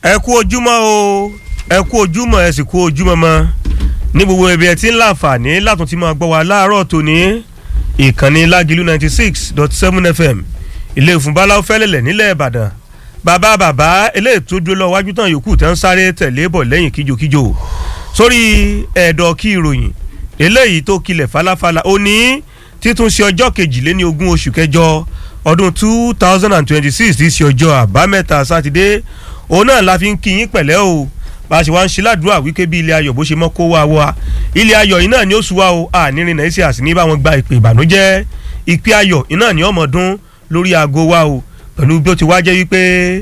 ẹ kú ojúmọ́ o ẹ kú ojúmọ́ ẹ sì kú ojúmọ́ mọ́ ní gbogbo ibi ẹ ti ń láǹfààní látún ti máa gbọ́ wa láàárọ̀ tòní ìkànnì lágìlú ninety six dot seven fm ilé ìfúnbáláwo fẹ́lẹ̀lẹ̀ nílẹ̀ ìbàdàn bàbá bàbá eléyìí tó dúró lọ wájú tán yòókù tán sáré tẹ̀lé bọ̀ lẹ́yìn kíjokíjo sórí ẹ̀dọ̀ kí ìròyìn eléyìí tó kilẹ̀ falafala ó ní títún ṣe ọjọ́ kejìléní ogún oṣù kẹjọ ọdún two thousand and twenty-six ti ṣe ọjọ́ àbámẹ́ta sátidé òun náà la fi ń kí yín pẹ̀lẹ́ o bá a ṣe wá ń ṣe ládùúrà wípé bí ilé ayọ̀ bó ṣe mọ́ kó wá wá ilé ayọ̀ yìí náà ni ó sùn wá o ànírin náà ṣe àsìní bá wọn gba ìpè ìbànújẹ́ ìpè ayọ̀ iná ni ọmọ dún lórí aago wa o pẹ̀lú bí ó ti wá jẹ́ wípé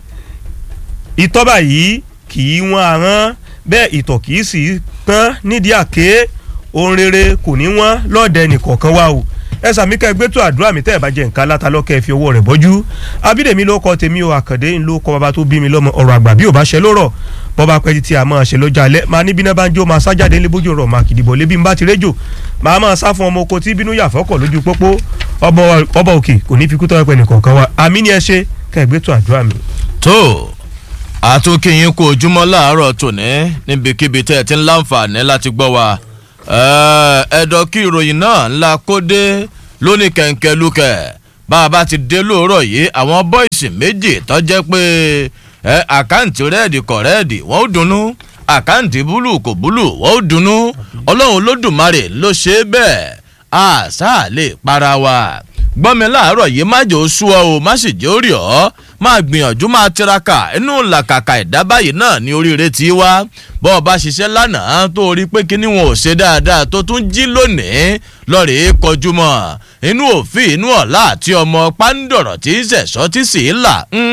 ìtọ́ báyìí kì í wọ́n aràn bẹ́ẹ̀ ìtọ̀ kì í sì tán nídìí àké ohun rere kò ní wọ́n lọ́ọ̀dẹ nìkọ̀ọ̀kan wa o ẹ sàmì ká ẹgbẹ́ tó àdúrà mi tẹ́ ẹ̀ bá jẹ́ nǹkan látàlọ́kẹ́ ẹ fi owó rẹ̀ bọ́jú abídèmí ló kọ́ tèmi o àkàndé ló kọ́ bàbá tó bí mi lọ́mọ ọ̀rọ̀ àgbà bí ò bá ṣe lórọ̀ bọ́ba pẹ́ títí a máa ṣe lọ́jọ́ alẹ́ máa ní bíná bá ń jó máa sájáde ní bójú ọ̀rọ̀ máa kìdìbò lébi ń bá ti réjò máa máa sá fún ọmọ oko tí bínú yàfọ́kọ̀ lójú pópó ọba òkè kò ní fi kú tọ́wọ́ pẹ́ nìkọ̀ọ̀kan wa àmì ni ẹ ṣe ká ẹgbẹ́ tó àdúrà mi. tó àtúnkìyín kú ojúmọ́ láàárọ̀ tòní níbikíbi tẹ́ ẹ ti ń láǹfààní láti gbọ́ wa ẹ̀ẹ́dọ̀ kí ìròyìn náà ńlá kó dé lónìí kẹ̀ǹkẹ́ lukẹ̀ bá a bá ti dé lóòrọ̀ yìí àwọn bọ́ìsì méjì tó jẹ́ pé ẹ àkáǹtì rẹ́ẹ̀dì kọ̀ rẹ́ẹ̀dì wọ́n ó dunnú àkáǹtì búlù kò búlù wọ́n ó dunnú ọlọ́run lódùmarè ló ṣe é bẹ́ẹ̀ àṣà lè para wa gbọ́mi láàárọ̀ yìí má jò ó sú ọ o má sì jẹ́ ó rí ọ máa gbìyànjú máa tiraka inú làkàkà ẹ̀dá báyìí náà ní oríire tí wá bọ́ ọ bá ṣiṣẹ́ lánàá tó rí pé kíní wọn ò ṣe dáadáa tó tún jí lónìí lọ́ọ̀rẹ́ kọjú mọ́ inú òfin inú ọ̀la àti ọmọ pàǹdọ̀rọ̀ tí ń ṣẹ̀ṣọ́ tí sì ń là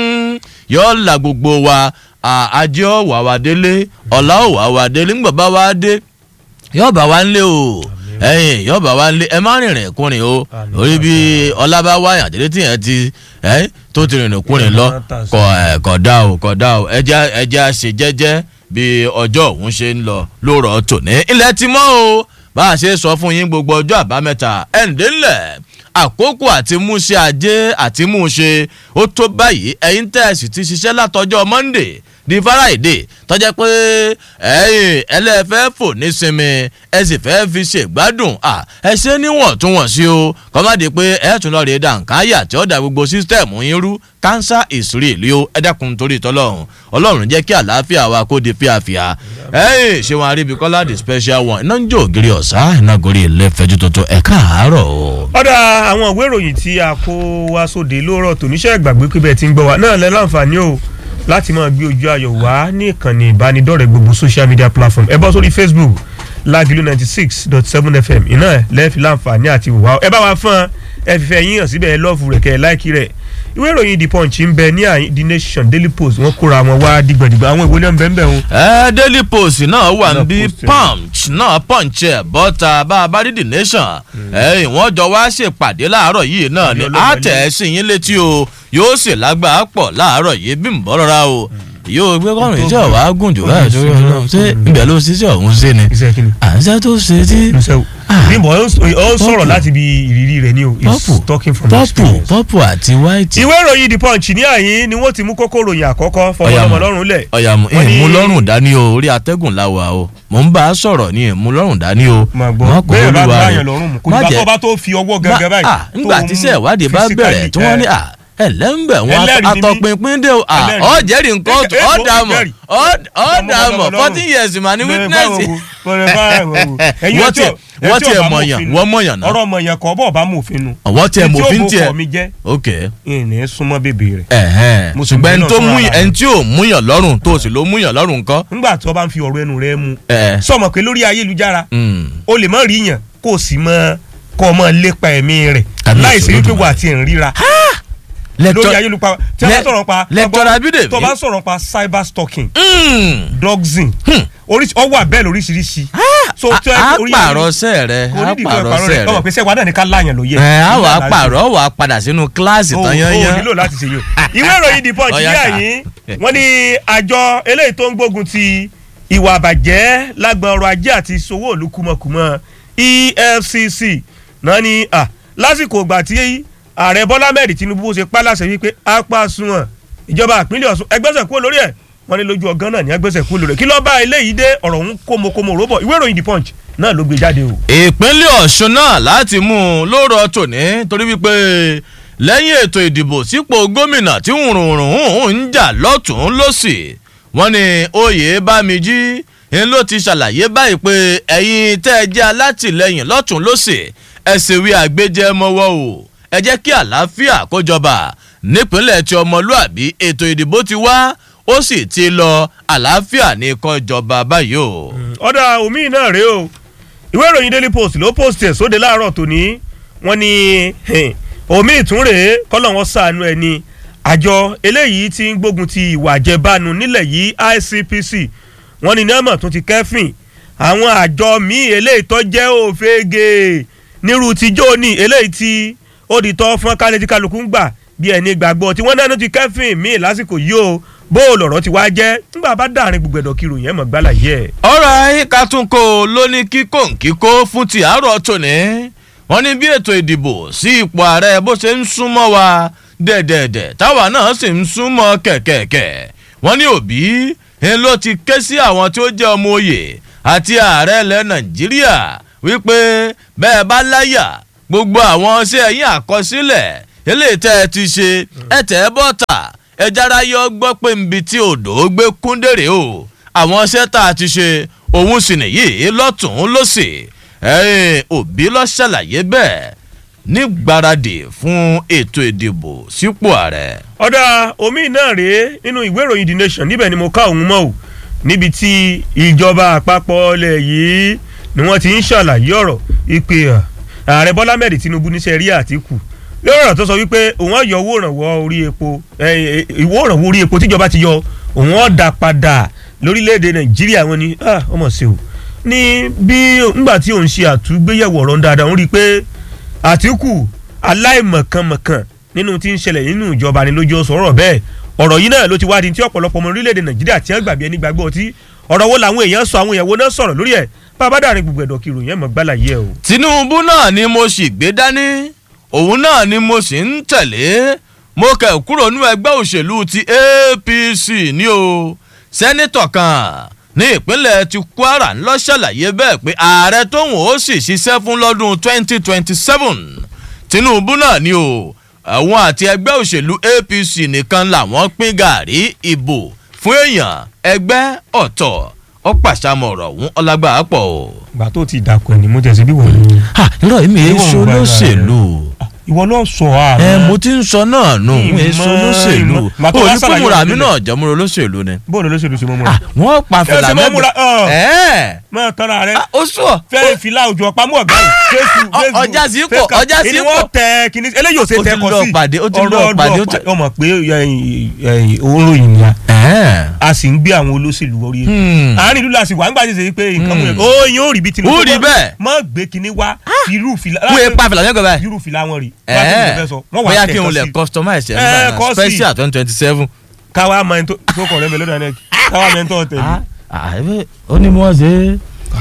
yọ la gbogbo wa ajé ọ̀wà wa délé ọ̀la ọ̀wà wa délé ńgbà bá wa dé yọ bá wa ń lé o ẹyin yọba wa lé ẹ má rìnrìn kúrin o orí bí ọlábá wáyà àdéhùn tí yẹn ti ẹ tó ti rìnrìn kúrin lọ kọ ẹ kọ dá o kọ dá o ẹjẹ ẹjẹ ṣe jẹjẹ bí ọjọ́ òun ṣe ń lọ lóòrọ̀ tòní ilẹ̀ ti mọ́ o bá a ṣe sọ fún yín gbogbo ọjọ́ àbámẹ́ta ẹ̀ǹdẹ́lẹ̀ àkókò àti múṣe ajé àti múṣe ó tó báyìí ẹ̀yin tẹ̀sí ti ṣiṣẹ́ látọjọ́ monday di friday tọ́jà pé ẹ̀yin ẹlẹ́fẹ́ fò ní sinmi ẹ sì fẹ́ fi ṣègbádùn ẹ ṣe níwọ̀ntúnwọ̀nsí o kọ́mádé pé ẹ tún lọ́ọ́ rí dànkáyà tí ó da gbogbo sísítẹ̀mù yín rú cancer is real o ẹ dákun torí tọ́lọ́run ọlọ́run jẹ́ kí àlàáfíà wa kó di fíàfíà ẹ̀yin ṣé wọn aríbi kọ́lá the special one iná ń jó ògiri ọ̀sá iná gorí ilé fẹjú tuntun ẹ̀ káàárọ̀ o. ọ̀dà àwọn ìwé ìròyìn tí a kó wá sóde lóòrọ̀ tòníṣẹ́ ìgbàgbé pé bẹ́ẹ̀ ti ń gbọ́ wa náà lẹ́ láǹfààní o láti máa gbé ojú ayọ̀ wá ní ìkànnì ìbánidọ́rẹ̀ẹ́ gbogbo social media platform ẹ bọ́ sórí facebook lágìlú ninety six dot seven fm iná lẹ́ẹ̀fì láǹfààní àti wà ẹ bá wa fún ẹ fífẹ́ yín hàn síbẹ̀ ẹ lọ́ọ̀fù rẹ̀ kẹ́ ẹ láìkí rẹ̀ ìwé ìròyìn the punch ń bẹ ní the nation daily post wọn kóra wọn wá dìgbàdìgbà àwọn ìwé náà ń bẹ ń bẹ wọn. ẹ daily post náà wà níbí punch náà punch ẹ bọ́ta bá a bá rí the nation ẹ wọ́n jọ wá ṣèpàdé láàárọ̀ yìí náà ni àtẹ̀ sí yín létí o yóò sì lágbàá pọ̀ láàárọ̀ yìí bí ń bọ́ rọra o yóò gbé kọ́rin iṣẹ́ wa gùn jù báyìí tó yọ ṣé ibẹ̀ ló ṣiṣẹ́ ọ̀hún ṣe ni àṣẹ tó ṣe tí. bímbọ ó sọ̀rọ̀ láti bí ìrírí rẹ̀ ni o is talking from experience. pọ́pù àti white. ìwé ìròyìn the punch ní àyín ni wọ́n ti mú kókó ròyìn àkọ́kọ́ fọwọ́lọ́mọ lọ́rùn lẹ̀. ọ̀yàmù ìmú lọ́rùn dání o orí atẹ́gùn la wà o mò ń bá a sọ̀rọ̀ ní ìmú lọ́rùn dání o. má gbọ́ bẹ́ẹ̀ bá bá yàn lọ́rùn mu kò ní bá tó bá tó fi ọwọ́ gẹ́gẹ́ báyìí. nígbà tí iṣẹ́ ìwádìí bá bẹ̀rẹ̀ tí wọ́n ní à ẹlẹ́mbẹ̀ wọn atọ́pinpin dé o ọ jẹ́rìí nǹkan ọ̀tún ọ̀ dàmọ̀ ọ̀ dàmọ̀ fourteen years mà ní witness. wọ́n tiẹ̀ wọ́n tiẹ̀ mọ̀yàn wọ́n mọ̀yàn náà. ọ̀rọ̀ mọ̀yàn kọ́ bọ̀ bá mòfin nu. wọ́n tiẹ̀ mòfin tiẹ̀ tí ó mú kọ́ mi jẹ́. ok. ìní súnmọ́ bèbè rẹ̀. ẹ̀hẹ́n ṣùgbọ́n ẹni tó múyàn ẹni tí ò múyàn lọ́rùn tó sì ló múyàn lọ́rùn nǹkan. nígbà tí wọ́n bá ń fi ọ̀rọ̀ ẹnu rẹ̀ mu. sọmọ pé lórí ayélujára o lè má rí yàn kó o sì mọ kó o mọ lépa ẹ̀mí rẹ̀ láì sí wípé wà á ti ń ríra lórí ayélujára tí a bá sọ̀rọ̀ pa lẹ́tọ̀rọ̀ abídèmí tó bá sọ̀rọ̀ pa cyber stalking doxing ọ wà bẹ́ẹ̀ lóríṣiríṣi. a pààrọ̀ sẹ́ rẹ a pààrọ̀ sẹ́ rẹ ọmọ pèsè wa náà ní ká láyàn ló yẹ. ẹ á wà á pààrọ̀ wà á padà sínú kíláàsì tán yányán. o nílò láti ṣe yìí. ìwé ìròyìn the punch ní àyín wọ́n ní àjọ eléyìí tó ń gbógun ti ìwà àbàjẹ́ lágbọn ọrọ̀ ajé àti ìṣòwò òlu kùmọ̀kùmọ̀ efcc náà ní lásìkò ìgbà tí ààrẹ bọ́lá mẹ́rin tinubu ṣe pa láṣẹ wípé apá sunwọ̀n ìjọba ìpínlẹ̀ ọ̀ṣun ẹgbẹ́sẹ̀ kúrò lórí ẹ̀ wọ́n ní lójú ọgán náà ní agbésẹ̀ kú lórí kí ló bá eléyìí dé ọ̀rọ̀ ń kómokómo róbọ̀ ìwé ìròyìn the punch náà ló gbé jáde o. ìpínlẹ̀ ọ̀ṣun náà láti mú un lóòrọ̀ tòní torí wípé lẹ́yìn ètò ìdìbò sípò gómìnà tí wùrùnrùn ń jà lọ́tún lọ́sì wọ́n ní oyè bámijí ń ló ti ṣàlàyé báyìí pé ẹ̀yin tẹ́ ẹ jẹ́ alátìlẹyìn lọ́tún lọ́sì ẹ sì wí àgbéjẹ́ mọ́wọ́ o ẹ jẹ́ kí àlàáfíà kó jọba nípínlẹ̀ tí ọmọlúàbí ètò ìdìbò ti wá ó sì ti lọ àlàáfíà ní kó jọba báyìí o. ọ̀dà omi náà rèé o ìwé ìròyìn daily post ló post ẹ̀ sóde láàárọ̀ tòní wọ́n ní omi ìtún rèé kọ́lọ̀ wọn sànú ẹ̀ ni àjọ eléyìí ti ń gbógun ti ìwà àjẹbánu nílẹ̀ yìí ICPC wọ́n ní nẹ́ẹ̀mọ̀ tún ti kẹ́fìn àwọn àjọ míì eléyìí tó jẹ́ òfegè nírú tíjọ́ ní eléyìí tí ó di tọ́ fún kálẹ̀ tí kálukú ń gbà bí ẹni gbàgbọ́ tí wọ́n náà ti kẹ́fìn míì lásìkò yìí o bó o lọ̀rọ̀ ti wá jẹ́ nígbà bá dàrin gbogbo ẹ̀dọ̀ kiri yẹn mọ̀ gbálà yẹ. ọ̀rọ̀ ayíká tún kó o ló ní kíkó nkíkó fún ti àárọ̀ tòní wọ́n ní bí ètò ìdìbò sí ipò ààrẹ bó ṣe ń súnmọ́ wa dẹ̀dẹ̀dẹ̀ táwa náà sì ń súnmọ́ kẹ̀kẹ̀kẹ̀ wọ́n ní òbí ń ló ti ké sí àwọn tí ó jẹ́ ọmọ òye àti ààrẹ ilẹ̀ nàìjíríà wípé bẹ́ẹ̀ bá láyà gbogbo àwọn ṣé ẹ̀yìn àkọsílẹ̀ eléyìí tẹ́ ẹ ti ṣe ẹ tẹ́ ẹ bọ́ta ẹ jára yọ gbọ́ pé nbi tí odò gbé kúndèrè o àwọn iṣẹ́ tá a ti ṣe òun sì nìyí lọ́tún lọ́sì òbí lọ ṣàlàyé bẹ́ẹ̀ ní gbáradì fún ètò ìdìbò sípò ààrẹ. ọ̀dà omi náà rèé nínú ìwé ìròyìn the nation níbẹ̀ ni mo ká òun mọ́ o níbi tí ìjọba àpapọ̀ ilẹ̀ yìí ni wọ́n ti ń ṣàlàyé ọ̀rọ̀ ìpè ààrẹ bọ́lá mẹ́rin tinubu níṣẹ́ rí àtìkù lórí ọ̀rọ̀ tó sọ wípé òun á yọ owó ìrànwọ́ orí epo ìwó ìrànwọ́ orí epo tíjọba ti yọ òun á dà padà lórílẹ̀‐èdè nàìjíríà wọn ni ọmọ sí o ní bí ngbà tí òun ṣe àtúgbéyẹ̀wò ọ̀rọ̀ dáadáa òun rí i pé àtìkù aláìmọ̀kànmọ̀kàn nínú tí ń ṣẹlẹ̀ nínú ìjọba ni lójú ọ̀sọ̀ ọ̀rọ̀ bẹ́ẹ̀ ọ̀rọ̀ yìí náà ló ti wá di tí ọ̀pọ̀lọpọ̀ ọmọ orílẹ̀‐èdè nàìjíríà tí wọ́n gbàgbé ẹni gbàgbọ́ ọtí ọ̀rọ̀ wo làwọn èèyàn sọ àwọn èèyàn wo náà sọ̀rọ̀ lórí ẹ̀ bàbá dàrin gbogbo ẹ̀dọ̀ kiri yẹn mọ̀ gbálà yẹ o. tinubu náà ni mo sì gbé dání òun náà ni mo sì ń tẹ̀lé mo kẹ̀ kúrò nínú ẹgbẹ́ òṣèlú ti apc ní o sẹ́nitọ̀ kan ní ìpínlẹ̀ ti kwara ńlọ ṣàlàyé bẹ́ẹ̀ pé ààrẹ tóun ó sì ṣiṣẹ́ fún lọ́dún 2027 tinubu náà ni o àwọn àti ẹgbẹ́ òṣèlú apc nìkan làwọn pín gàrí ìbò fún èèyàn ẹgbẹ́ ọ̀tọ̀ ó pàṣàmọ̀ ọ̀rọ̀ ọ̀hún ọlágbà pọ̀ o. ìgbà tó ti dàkọ̀ ni mo tẹ̀sí bí wọ́n ní. irọ́ èmi Ìwọ èso ń gbàgbà lóṣèlú ìwọ ló sọ ààrẹ. ẹ mo ti ń sọ náà nù Ìmọ̀, èso lóṣèlú ìmọ̀. Ìgbà tó o wá ní ṣàlàyé kúmùrà ọ̀rọ̀ mi nílẹ̀. náà jẹ́múrò lóṣèlú ni. bóòlù olóṣèlú ṣe mọ́ múra. wọ́n pa Ẹ fìlà ṣe mọ́ múra, ọ̀. ẹ̀ máa tọ́ra rẹ ó sọ fẹ́ẹ́ fìlà òjò ọ̀pamọ́ ọ̀gá yìí Facebook Ọ- Facebook ọjà sí pọ̀, Facebook. ọjà sí Ìní pọ̀. wọ́n tẹ kìíní eléyìí ò ṣe Ó ti tẹ kọ lọ sí pàdé, ó ti lọ ọ̀rọ̀ pàdé, ó ọ̀dọ̀ ti- ọmọ pé òórùn ni a ẹ̀ a sì ń gbé àwọn olóṣèlú orí ètò Hmm. àárín ìlú la sì wà ń gbàdé ṣe pé nǹkan mú yẹn ó yín ó rí bí tinubu Ó rí bẹ́ẹ̀. mọ gbé kinní wá irú fìlà wọ́n yẹ pa fìlà yẹn gbọ́dọ̀ irú fìlà wọn rí ẹ̀ bóyá kí n n lè customize ẹ̀ Ẹ, nígbà kọ́ náà sí. special twenty twenty seven. káwa máa ń tó tó kọ̀ rẹ́ mi lọ́dọ̀ ẹ̀ káwa máa ń tọ́ tẹ̀lé. ó ní mo ṣe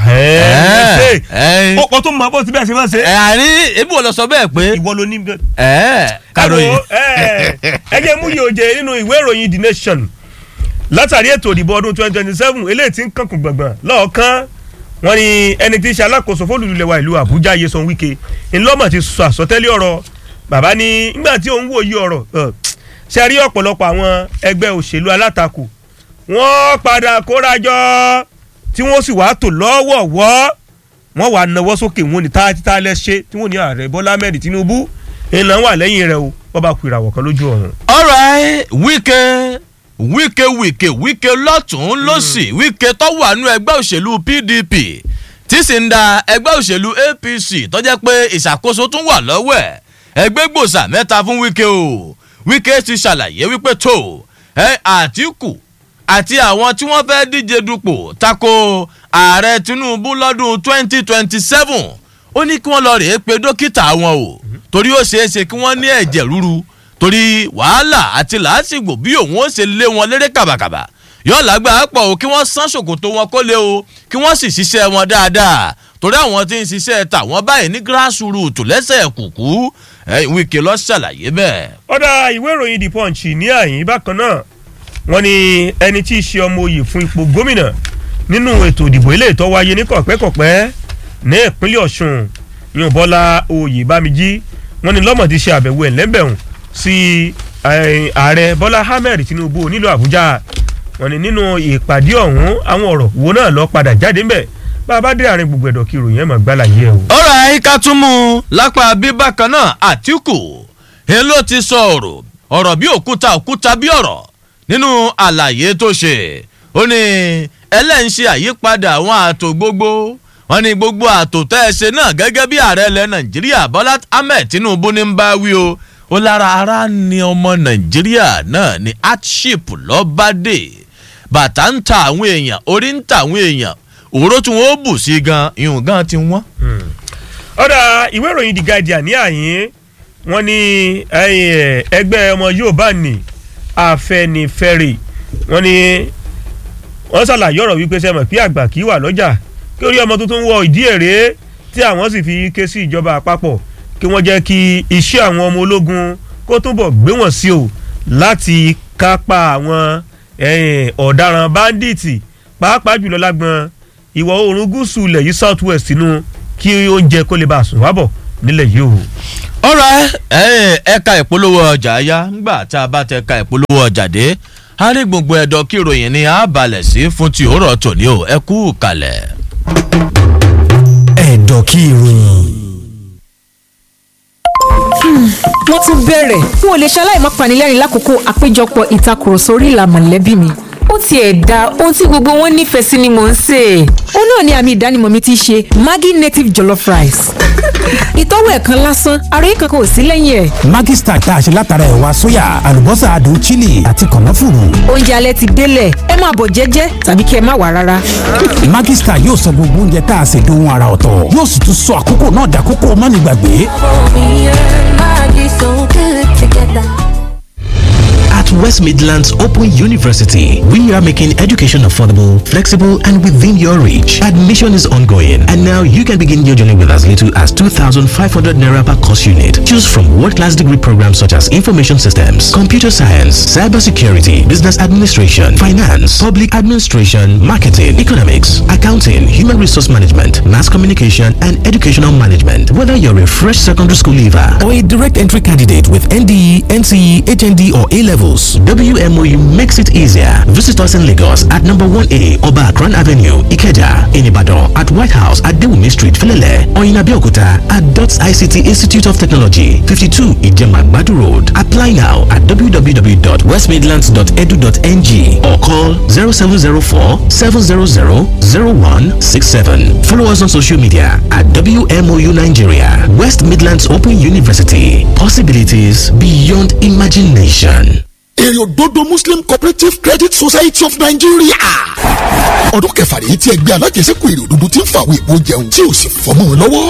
ẹ ẹ ó kọ́ tó mọ bó ti bẹ́ẹ̀ ṣe máa ṣe ẹ àrí ebi wo lọ sọ bẹ́ẹ̀ pé ìwọ ló ní bẹ́ẹ̀. ẹ kàròyìn Ẹ wo, ẹ, ẹ jẹ́ mú yòòjè nínú ìwé ìròyìn the nation látàrí ètò ìdìbò ọdún twenty twenty seven eléyìí tí ń kankun gbọ̀ngbọ̀n lọ́ọ̀kan wọ́n ní ẹni tí í ṣe alákòóso fólùlùlẹ̀wà ìlú àbújá Nyesom Wike ńlọ́mọ̀ ti sọ àsọtẹ́lẹ̀ ọ̀rọ̀ bàbá ní nígbà tí òun wòye ọ̀rọ̀ ẹ̀, ṣe rí ọ̀pọ̀lọpọ̀ àwọn ẹgbẹ́ òṣèlú alátakò wọ́n padà kórajọ tí wọ́n sì wàá tò lọ́wọ̀ọ̀wọ́ wọ́n wàá nawọ́ sókè wọn ní táyà lẹ́sẹ̀ tí wọ́n ní ààrẹ Bọ́lá Ahmed Tinubu ìlànà wà lẹ́yìn rẹ̀ o wọ́n bá ku ìràwọ̀ kan lójú ọ̀run. alright wíkẹ́ wíkẹ́ wíkẹ́ wíkẹ́ lọ́tún lọ́sì wíkẹ́ tó wà nú ẹgbẹ́ òṣèlú pdp tí sì ń da ẹgbẹ́ òṣèlú apc tó jẹ́ pé ìṣàkóso tún wà lọ́wọ́ ẹ̀ ẹgbẹ́ gbòòsà mẹ́ta fún wíkẹ́ o wíkẹ́ ti ṣàlàyé wípé tó ẹ àtìkù àti àwọn tí wọ́n fẹ́ díje dupò tako ààrẹ tinubu lọ́dún twenty twenty seven ó ní kí wọ́n lọ rèé pe dókítà wọn o torí ó ṣeé ṣe kí wọ́n ní ẹ̀jẹ̀ rúru torí wàhálà àti làásìgbò bí òun ó ṣe lé wọn léré kàbàkàbà yóò lágbára pọ̀ o kí wọ́n sán ṣòkòtò wọn kó lé o kí wọ́n sì ṣiṣẹ́ wọn dáadáa torí àwọn tí ń ṣiṣẹ́ tàwọn báyìí ní grassroots lẹ́sẹ̀ kùkú ẹ̀ Wike ló ṣàlàyé bẹ́ẹ̀. ọ̀dà ìwé ìròyìn the punch ní àyín bákan náà wọ́n ní ẹni tí í ṣe ọmọ oyè fún ipò gómìnà nínú ètò ìdìbò ilé ìtọ́ wáyé ní kọ̀pẹ́kọ̀pẹ́ ní ìpínlẹ̀ ọ̀ṣun yóò bọ́lá oyè bámijí wọ́n ní lọ́mọ̀ ti ṣe àbẹ̀wò ẹ̀lẹ́bẹ̀hùn sí ààrẹ bọ́lá ahmed tinubu nílùú àbújá wọ́n ní nínú ìpàdé ọ̀hún àwọn ọ̀rọ̀ wo náà lọ padà jáde ńbẹ̀ bá a bá dé àárín gbogbo ẹ̀dọ̀ kí ìròyìn ẹ̀ mọ̀ gbálàyé ẹ̀ o. ọ̀rọ̀ àyíká tún mú un lápá bíbá kan náà àtìkù ń ló ti sọ ọ̀rọ̀ ọ̀rọ̀ bí òkúta òkúta bí ọ̀rọ̀ nínú àlàyé tó ṣe ó ní ẹlẹ́ǹṣe àyípadà àwọn ààtò gbogbo wọn ní gbogbo ààtò tẹ́ ẹ ṣe náà gẹ́gẹ́ bí ààrẹ ilẹ̀ nàìjíríà bọ́lá ahmed tinubu ní ń bá wí o ó lára ara ni ọmọ nàìjíríà náà ní hardship lọ́bàdé bàtà ń ta àwọn èèyàn orí ń ta àwọn èèyàn òró tí wọn ó bù sí gan ìhùn gan ti wọ́n. ọ̀dà ìwé ìròyìn the guardian ní àyín wọn ní ẹgbẹ́ ọmọ yorùbá ní afẹnifẹre wọn ní wọn ṣàlàyé ọ̀rọ̀ wípé sẹ́mọ̀ pé àgbà kì í wà lọ́jà kí orí ọmọ tuntun wọ ìdí èrè tí àwọn sì fi ké sí ìjọba àpapọ̀ kí wọ́n jẹ́ kí iṣẹ́ àwọn ọmọ ológun kó túbọ̀ gbé wọ́n sí o láti kápá àwọn ọ̀daràn báńdíìtì pàápàá jùlọ lágbọn ìwọ̀ oòrùn gúúsù ilẹ̀ yìí south west nínú kí oúnjẹ kó lè bá a sùn wábọ̀ nílẹ̀ yìí o. ọ̀rọ̀ ẹ̀ka ìpolówó ọjà yá ńgbà tá a bá tẹ ẹ̀ka ìpolówó ọjà dé a rí gbogbo ẹ̀dọ̀ kí ìròyìn ni a balẹ̀ sí fún ti òórọ̀ tòní o ẹ kú kalẹ̀. ẹ̀dọ̀ kí ìròyìn wọ́n tún bẹ̀rẹ̀ n ò lè ṣaláì má panilẹ́rìn lákòókò àpéjọpọ̀ ìtakùrọ̀sọ orí ìlà mọ̀lẹ́bí mi ó tiẹ̀ da ohun tí gbogbo wọn nífẹ̀ẹ́ sí ni mò ń sè é ó náà ni àmì ìdánimọ̀ mi ti ṣe maggi native jollof rice ìtọ́wò ẹ̀ kan lásán ara yìí kankan ò sí lẹ́yìn ẹ̀. Maggi Star tá a ṣe látara ẹ̀wà sóyà àlùbọ́sà adùn chili àti kànáfùrù. oúnjẹ alẹ́ ti délẹ̀ ẹ máa bọ̀ jẹ́jẹ́ tàbí kí ẹ má wà rárá. Maggi Star yóò sọ gbogbo oúnjẹ tá a ṣe dohun ara ọ̀tọ̀ yóò sì tún sọ àkókò náà dàkókò mọ́nìgbàgbé. At West Midlands Open University, we are making education affordable, flexible, and within your reach. Admission is ongoing, and now you can begin your journey with as little as 2,500 naira per course unit. Choose from world-class degree programs such as information systems, computer science, cybersecurity, business administration, finance, public administration, marketing, economics, accounting, human resource management, mass communication, and educational management. Whether you're a fresh secondary school leaver or a direct entry candidate with NDE, NCE, HND, or A levels. WMOU makes it easier. Visit us in Lagos at number 1A Oba Akran Avenue, Ikeja, in Ibadan, at White House at Dewumi Street, Felele, or in Abeokuta at DOTS ICT Institute of Technology, 52 Ijemagbadu Road. Apply now at www.westmidlands.edu.ng or call 0704 700 0167. Follow us on social media at WMOU Nigeria, West Midlands Open University. Possibilities beyond imagination. èrè òdodo muslim cooperative credit society of nigeria ọdún kẹfà rèé tí ẹgbẹ́ alájẹsẹ́kù èrè òdodo ti ń fa àwọn èèbó jẹun tí ò sì fọmọ́ wọn lọ́wọ́